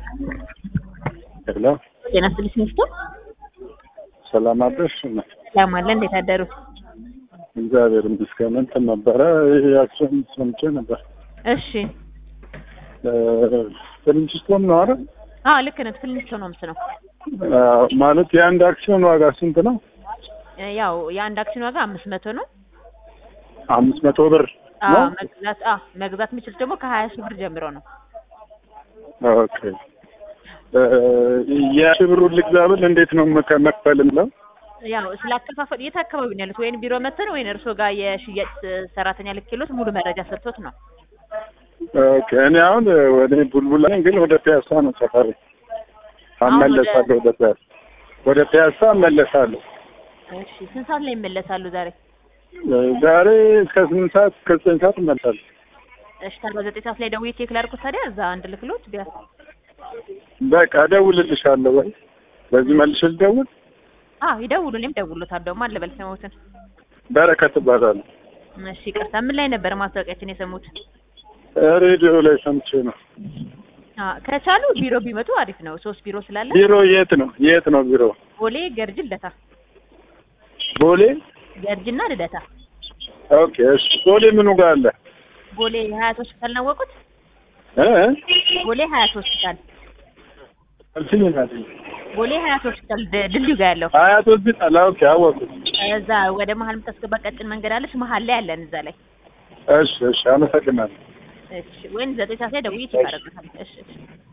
ሄሎ ጤና ይስጥልኝ ሚስቱ ሰላም አደርሽ? ሰላም አለ። እንዴት አደሩ? እግዚአብሔር ይመስገን። እንትን ነበረ አክሲዮን ሰምቼ ነበር። እሺ። ፍልንችስቶን ነው አይደል? አዎ ልክ ነህ። ፍልንስቶ ነው ምስ ነው አዎ፣ ማለት የአንድ አክሲዮን ዋጋ ስንት ነው? ያው የአንድ አክሲዮን ዋጋ አምስት መቶ ነው። አምስት መቶ ብር አዎ ነው። መግዛት አዎ መግዛት የሚችል ደግሞ ከሀያ ሺህ ብር ጀምሮ ነው። ኦኬ። የሺህ ብሩን ልግዛ ብል እንዴት ነው መከ- መክፈል የምለው? ያው ስለ አከፋፈል የት አካባቢ ነው ያሉት? ወይን ቢሮ መተን ወይን እርስዎ ጋር የሽያጭ ሰራተኛ ልክሎት ሙሉ መረጃ ሰጥቶት ነው? ኦኬ። እኔ አሁን ወደ ቡልቡላ ነኝ፣ ግን ወደ ፒያሳ ነው ሰፈሬ። አመለሳለሁ ወደ ፒያሳ ወደ ፒያሳ እመለሳለሁ። እሺ። ስንት ሰዓት ላይ ይመለሳሉ ዛሬ? ዛሬ እስከ ስምንት ሰዓት እስከ ዘጠኝ ሰዓት እመለሳለሁ። እሺ። ታዲያ ዘጠኝ ሰዓት ላይ ደውዬ ቼክ ላድርጎት ታዲያ እዛ አንድ ልክሎት ቢያንስ በቃ እደውልልሻለሁ። ወይ በዚህ መልሼ ልደውል። አዎ ይደውሉ። እኔም ደውሎታል ደግሞ አለበል ሰሞትን በረከት እባላለሁ። እሺ። ይቅርታ ምን ላይ ነበር ማስታወቂያችን የሰሙት? ሬዲዮ ላይ ሰምቼ ነው። አዎ ከቻሉ ቢሮ ቢመጡ አሪፍ ነው። ሶስት ቢሮ ስላለ ቢሮ የት ነው? የት ነው ቢሮ? ቦሌ፣ ገርጅ፣ ልደታ። ቦሌ። ገርጅና ልደታ። ኦኬ እሺ። ቦሌ ምኑ ጋር አለ? ቦሌ ሀያት ሆስፒታል ነው ያወቁት? እ ቦሌ ሀያት ሆስፒታል አልሽኝ እናቴ። ቦሌ ሀያት ሆስፒታል ድ- ድልድዩ ጋር ያለው ሀያት ሆስፒታል። ኦኬ አወኩት። እዛ ወደ መሀል የምታስገባ ቀጭን መንገድ አለች። መሀል ላይ አለን እዛ ላይ። እሺ እሺ፣ አመሰግናለሁ። እሺ ወይም ዘጠኝ ሰዓት ላይ ደውዬ ቼክ አደርግልሃለሁ። እሺ እሺ